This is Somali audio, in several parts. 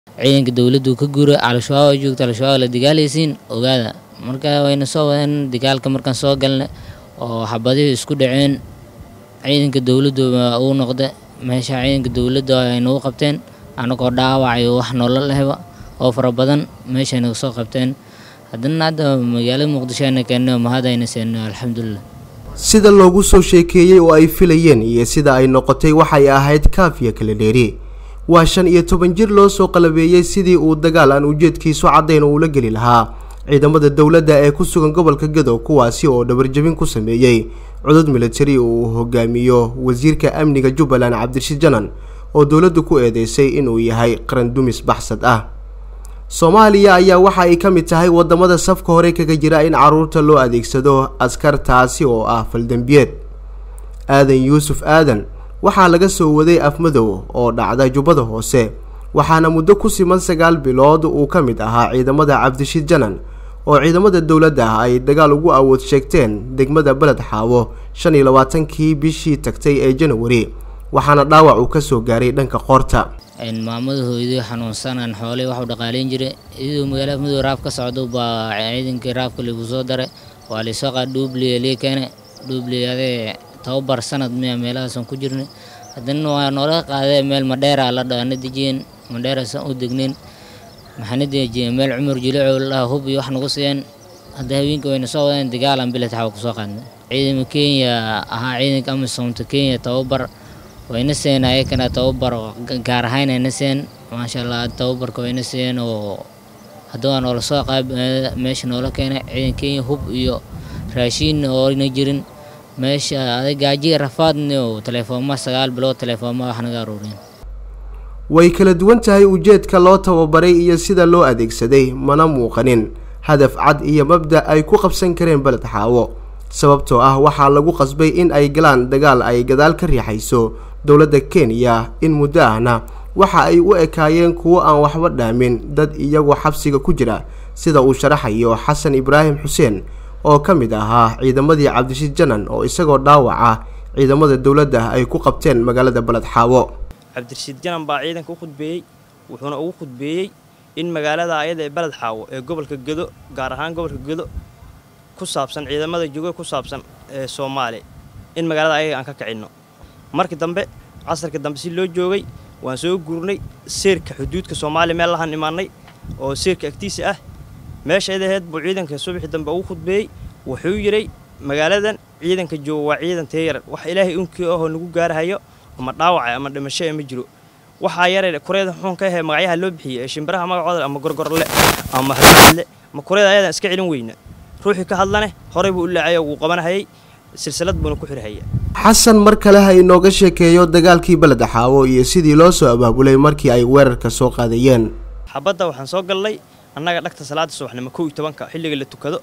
ciidanka dowladdu ka guura al-shabaab joogta al-shabaab la dagaalaysiin ogaada marka wayna soo wadeen dagaalka markaan soo galnay oo xabadihii isku dhaceen ciidanka dowladdu uu noqda meesha ciidanka dowladda ay nagu qabteen anagoo dhaawacayo wax nolol lehba oo fara badan meeshay naga soo qabteen haddana hadda magaalada muqdisho ayna keennay oo mahadayna seennay alxamdulilah sida loogu soo sheekeeyey oo ay filayeen iyo sida ay noqotay waxay ahayd kaafiya kala dheeri waa shan iyo toban jir loo soo qalabeeyey sidii uu dagaal aan ujeedkiisu caddayn uula geli lahaa ciidamada dowladda ee ku sugan gobolka gadow kuwaasi oo dhabarjabin ku sameeyey cudud militari uu hogaamiyo wasiirka amniga jubbaland cabdirashiid janan oo dowladdu ku eedeysay inuu yahay qaran dumis baxsad ah soomaaliya ayaa waxa ay ka mid tahay wadamada safka hore kaga jira in caruurta loo adeegsado askartaasi oo ah faldembiyeed aadan yuusuf aadan waxaa laga soo waday afmadow oo dhacda jubbada hoose waxaana muddo ku siman sagaal bilood uu ka mid ahaa ciidamada cabdishiid janan oo ciidamada dowladda ah ay dagaal ugu awood sheegteen degmada beled xaawo shan iyo labaatankii bishii tagtay ee janawari waxaana dhaawac uu kasoo gaaray dhanka qoorta maamada hooyadii xanuunsanaan xoolay waxuu dhaqaaleyn jiray iyadoo magaalada afmadow raaf ka socdo baa ciidankii raafka lagu soo daray waa laysoo qaad dhuubliya lii keene dhuubliyadee tababar sanad miya meelahaasan ku jirnay haddana waa noola qaadee meel madheera la dhaana dejiyeen madheeraasan u degnayn maxaana dejiyeen meel cumar jilicow la dhaha hub iyo wax nagu siiyeen hadda haweenka wayna soo wadeen dagaalan bilet xawa kusoo qaadnay ciidamada kenya ahaa ciidanka amisoomta kenya tababar wayna siiyeen ayakana tababar gaar ahaan ayna siiyeen maasha allah tababarka wayna siiyeen oo hadda waa noola soo qaab meesha noola keenay ciidan kenya hub iyo raashiin oona jirin meesha aday gaajiga rafaadni oo telefooma sagaal bilood telefooma wax naga aruureen way kala duwan tahay ujeedka loo tababaray iyo sida loo adeegsaday mana muuqanin hadaf cad iyo mabda ay ku qabsan kareen beled xaawo sababtoo ah waxaa lagu qasbay in ay galaan dagaal ay gadaal ka riixayso dowladda kenya in muddo ahna waxa ay u ekaayeen kuwo aan waxba dhaamin dad iyagoo xabsiga ku jira sida uu sharaxayo xasan ibraahim xuseen oo ka mid ahaa ciidamadii cabdishiid janan oo isagoo dhaawaca ciidamada dowladda ay ku qabteen magaalada beled xaawo cabdirashiid janan baa ciidanka u khudbeeyey wuxuuna ugu khudbeeyey in magaalada ayada ee beled xaawo ee gobolka gedo gaar ahaan gobolka gedo ku saabsan ciidamada jooga ku saabsan ee soomaaliya in magaalada ayaga aan ka kicinno markii dambe casarka dambe si loo joogay waan soo guurnay seerka xuduudka soomaaliya meel lahaan imaannay oo seerka agtiisa ah meesha adaheed buu ciidanka subaxii dambe ugu khudbeeyey wuxuu yidhay magaaladan ciidanka jooga waa ciidan teeyaran wax ilaahay unkii ahoo nagu gaarahayo ama dhaawaca ama dhimasho ee ma jiro waxaa yaree kureeda xuun ka ahee magacyaha loo bixiyey ee shimbiraha magacooda ama gorgorle ama haadle ma kureeda ayadan iska celin weyna ruuxii ka hadlane horey buu u laacay wuu qabanahayay silsilad buuna ku xirhaya xasan mar kale ha inooga sheekeeyo dagaalkii beled xaawo iyo sidii loo soo abaabulay markii ay weerarka soo qaadayeen xabadda waxaan soo gallay annaga dhagta salaada subaxnimo kow iyo tobanka xilliga la tukado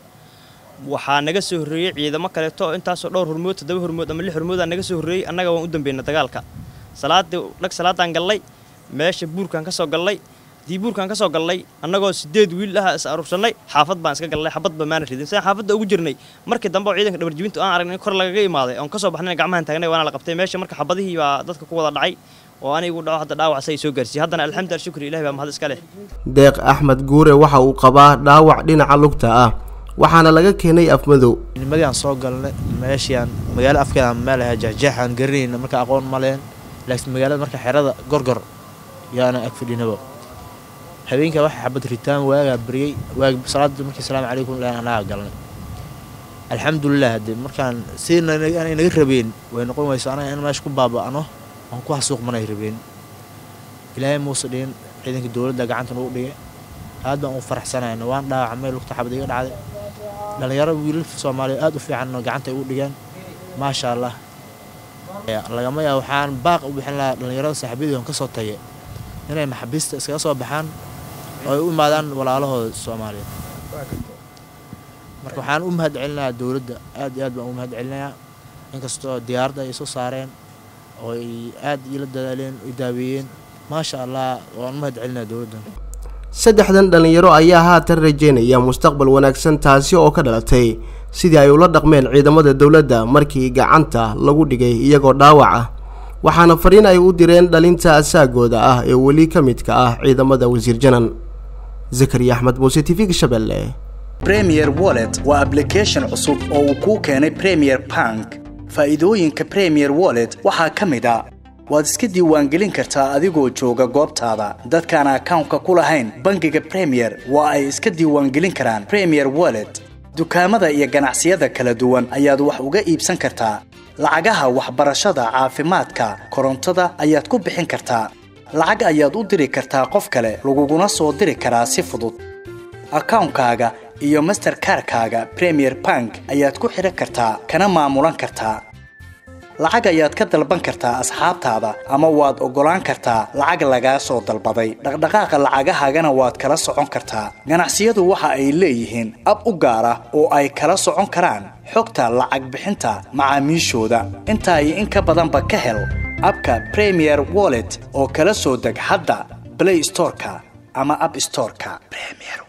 waxaa naga soo horreeyey ciidamo kaleeto intaasoo dhowr hormood toddoba hormood ama lix hormood aa naga soo horreeyey annaga waan u dambeynay dagaalka salaadii dhag salaadaan gallay meesha buurkaan ka soo gallay dii buurkaan ka soo gallay annagoo sideed wiil ah is aruursannay xaafad baan iska gallay xabadba maana ridin sidaan xaafadda ugu jirnay markii dambe oo ciidanka dhabarjibintu aan aragnay in kor lagaga imaaday oon ka soo baxnayna gacmahan taagnay waana la qabtay meesha marka xabadihii baa dadka ku wada dhacay oo anigu dhaco hadda dhaawac say soo gaarsiiyey haddana alxamdulilah shukri ilahi baa mahad iska leh deeq axmed guure waxa uu qabaa dhaawac dhinaca lugta ah waxaana laga keenay afmadow nimadii aan soo galnay meeshiaan magaalo afkeeda meel ahaa jeexjeexaan garanayna marka aqoon ma leen laakiin magaalada marka xerada gorgor yaana ag fadhinaba habeenkaa waxa xabad ritaan waagaa baryey waag salaada markii salaamu calaykum ilahan anaga galnay alxamdulilah hadde markaan sidina aanay naga rabeen way noqon wayso anaga in meesha ku baaba'no aan ku hasuuqmanay rabeen ilaahay muuse dhihin ciidanka dowladda gacanta nagu dhigay aad baan u faraxsanayna waan dhaawacmay lugta xabad iga dhacday dhallinyaro wiilalka soomaaliya aad u fiicanno gacanta ay u dhigeen maasha allah lagama yaa waxaan baaq u bixin lahaa dhallinyarada saaxiibyadii on ka soo tagay inay maxaabiista iskaga soo baxaan oo ay u imaadaan walaalahooda soomaaliyeed marka waxaan u mahad celinayaa dowladda aad iyo aad baan u mahad celinayaa inkastoo diyaaradda ay soo saareen oo ay aad ila dadaaleen i daaweeyeen maasha allah waan u mahad celinayaa dowladdan saddexdan dhallinyaro ayaa haatan rajeynaya mustaqbal wanaagsan taasi oo ka dhalatay sidii ay ula dhaqmeen ciidamada dowladda markii gacanta lagu dhigay iyagoo dhaawac ah waxaana fariin ay u direen dhalinta asaagooda ah ee weli ka midka ah ciidamada wasiir janan zakariya axmed muuse t v-ga shabeelle premier wallet waa ablication cusub oo uu kuu keenay premier bank faa'iidooyinka premier wallet waxaa ka mid a waad iska diiwaangelin kartaa adigoo jooga goobtaada dadkaan akawnka ku lahayn bangiga premier waa ay iska diiwaangelin karaan premier wallet dukaamada iyo ganacsiyada kala duwan ayaad wax uga iibsan kartaa lacagaha waxbarashada caafimaadka korontada ayaad ku bixin kartaa lacag ayaad u diri kartaa qof kale laguguna soo diri karaa si fudud akawnkaaga iyo masterkarkaaga premier bank ayaad ku xidhan kartaa kana maamulan kartaa lacag ayaad ka dalban kartaa asxaabtaada ama waad oggolaan kartaa lacag lagaa soo dalbaday dhaqdhaqaaqa lacagahaagana waad kala socon kartaa ganacsiyadu waxa ay leeyihiin ab u gaar ah oo ay kala socon karaan xogta lacag bixinta macaamiishooda intaa iyo in ka badanba ka hel abka premier wallet oo kala soo deg hadda blay storeka ama ab storeka